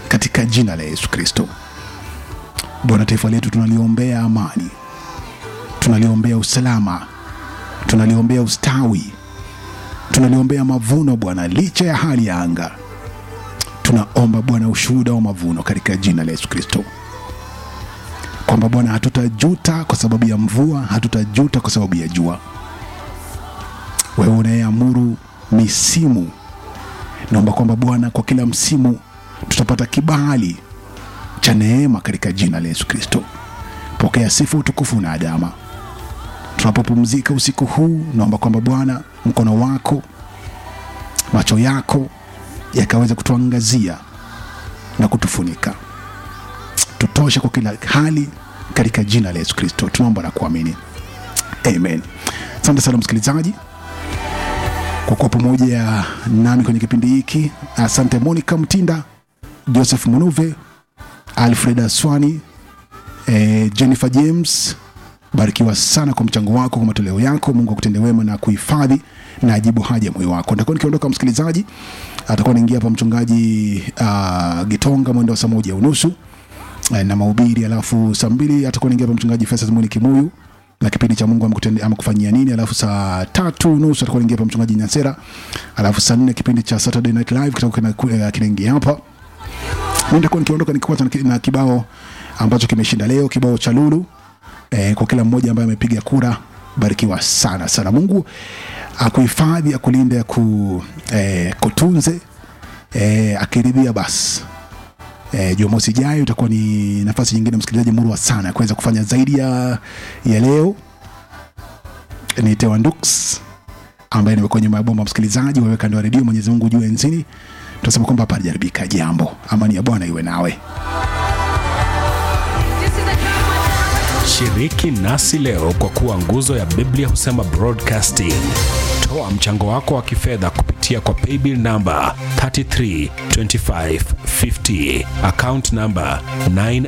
katika jina la Yesu Kristo. Bwana, taifa letu tunaliombea amani, tunaliombea usalama, tunaliombea ustawi, tunaliombea mavuno Bwana, licha ya hali ya anga. Tunaomba Bwana ushuhuda wa mavuno katika jina la Yesu Kristo, kwamba Bwana hatutajuta kwa sababu ya mvua, hatutajuta kwa sababu ya jua. Wewe unayeamuru misimu, naomba kwamba Bwana kwa kila msimu tutapata kibali cha neema katika jina la Yesu Kristo. Pokea sifa, utukufu na adama. Tunapopumzika usiku huu, naomba kwamba Bwana mkono wako, macho yako yakaweza kutuangazia na kutufunika, tutoshe kwa kila hali katika jina la Yesu Kristo tunaomba na kuamini, amen. Asante sana msikilizaji kwa kuwa pamoja nami kwenye kipindi hiki. Asante Monica Mtinda, Joseph Munuve, Alfred Aswani, eh, Jennifer James, barikiwa sana kwa mchango wako, kwa matoleo yako. Mungu akutende wema na kuhifadhi na ajibu haja ya moyo wako. Nitakuwa nikiondoka msikilizaji, atakuwa naingia hapa mchungaji uh, Gitonga mwendo wa saa moja unusu eh, na mahubiri, alafu saa mbili atakuwa naingia hapa mchungaji Festus Muni Kimuyu na kipindi cha Mungu amekutendea amekufanyia nini, alafu saa tatu nusu atakuwa naingia hapa mchungaji Nyasera, alafu saa nne kipindi cha Saturday Night Live kitakuwa kina- kinaingia hapa mimi nitakuwa nikiondoka nikifuata na ki- na kibao ambacho kimeshinda leo, kibao cha Lulu. E, kwa kila mmoja ambaye amepiga kura, barikiwa sana sana. Mungu akuhifadhi, akulinde, aku, e, kutunze e, akiridhia basi e, Jumamosi ijayo itakuwa ni nafasi nyingine msikilizaji murwa sana ya kuweza kufanya zaidi ya, ya leo. Ni Tewa Ndux ambaye nimekuwa nyuma ya bomba msikilizaji, wewe kando ya redio. Mwenyezi Mungu juu enzini, tunasema kwamba hapa halijaribika jambo. Amani ya Bwana iwe nawe. Shiriki nasi leo kwa kuwa nguzo ya Biblia husema broadcasting. Toa mchango wako wa kifedha kupitia kwa paybill namba 332550 account namba 9